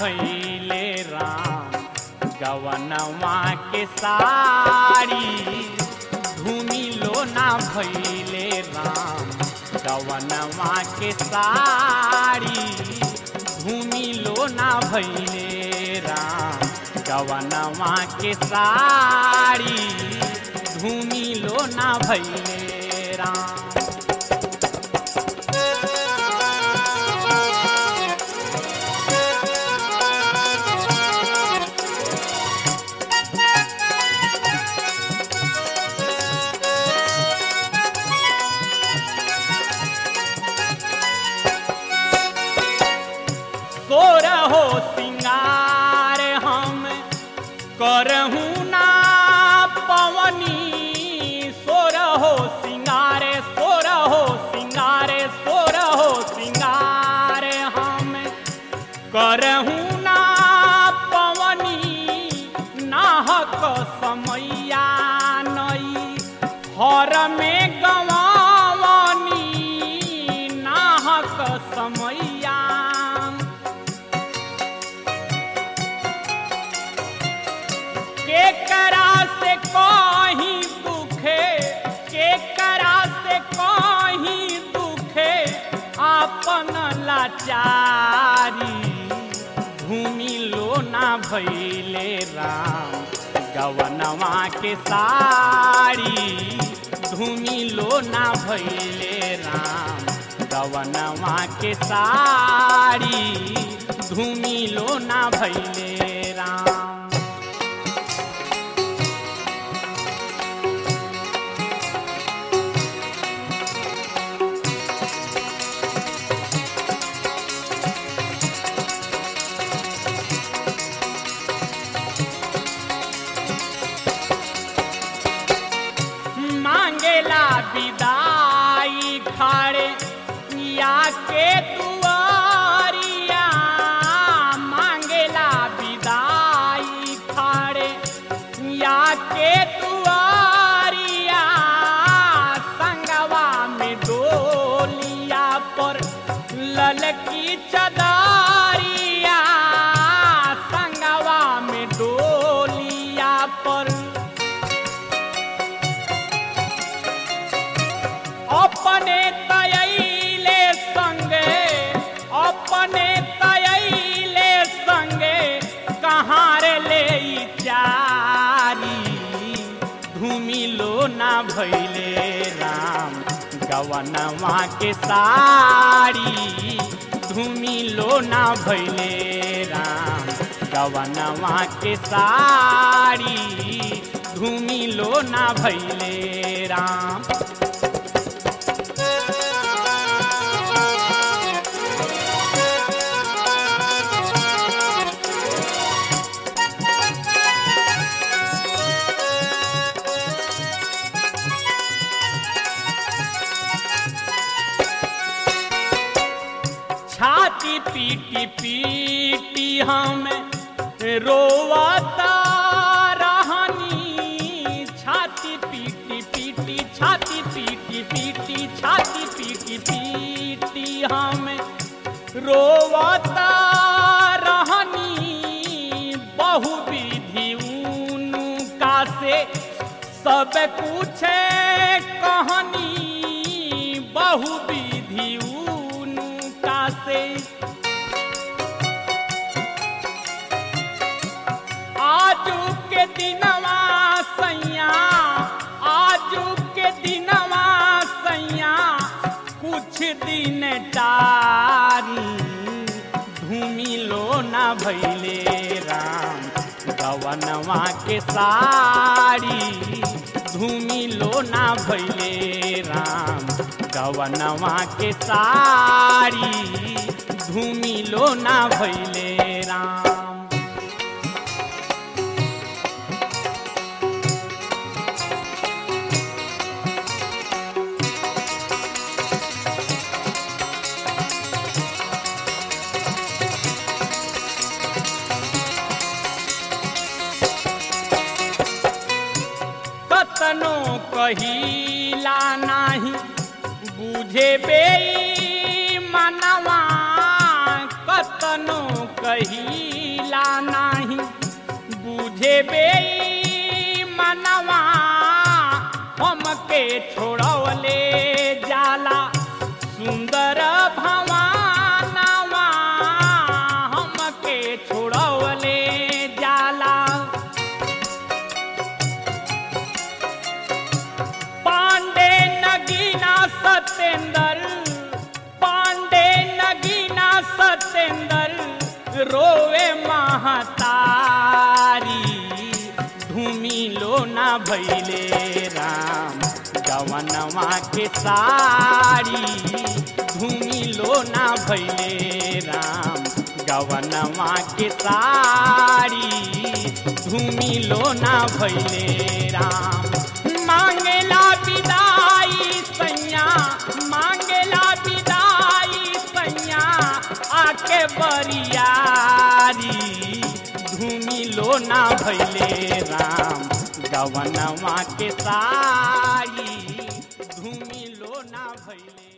भैले राम गवनवा के साड़ी धूमिलो ना भैले राम गवनवा के साड़ी धूमिलो ना भैले राम गवनवा के साड़ी धूमिलो ना भैले राम सोर हो सिंगार हम करहूँ ना पवनी सोर हो सिंगारे सोर हो सिंगारे सोर हो सिंगार हम करहूँ ना पवनी नाहक समैया नई हर में गवावनी नाहक समैया के करा से कहीं दुखे के करा से कहीं दुखे आपन लाचारी भूमि लोना भैले राम गवनवा के साड़ी धूमि लोना भैले राम गवनवा के साड़ी धूमि लोना भैले राम मांगेला विदाई खाड़े या के दुआरिया मांगेला विदाई खाड़े या के दुआरिया संगवा में डोलिया पर ललकी चदारिया संगवा में डोलिया पर अपने तयले संगे अपने तयले संगे कहाँ रे ले ई चारी भूमि लो ना भैले राम गवनवा के साड़ी धूमि लो ना भैले राम गवनवा के साड़ी धूमि लो ना भैले राम छाती पीटी पीटी हम रोवाता रहनी छाती पीटी पीटी छाती पीटी पीटी छाती पीटी पीटी हम रोवाता रहनी बहु विधि उनका से सब कुछ कहनी बहु विधि उनका से आजू के दिनवा सैया आजू के दिनवा सैया कुछ दिन टारी धूमि लो ना भैले राम गवनवा के साड़ी धूमि लो ना भैले राम गवनवा के साड़ी धूमि लो ना भैले राम कतनो कहिला नाही बुझे बे मनवा कतनो कहिला नाही बुझे बे मनवा हमके छोड़वले जाला सुंदर भवानवा हमके छोड़वले जाला पांडे नगीना सतेंद्र पांडे नगीना सतेंद्र रोवे महतारी धूमि लोना भैले राम गवनवा के साड़ी धूमि लोना भैले राम गवनवा के साड़ी धूमि लोना भैले राम मांगेला विदाई सैया मांगेला विदाई सैया आके बरियारी धूमि लोना भैले राम गवनवा के साड़ी धूमि लोना भैले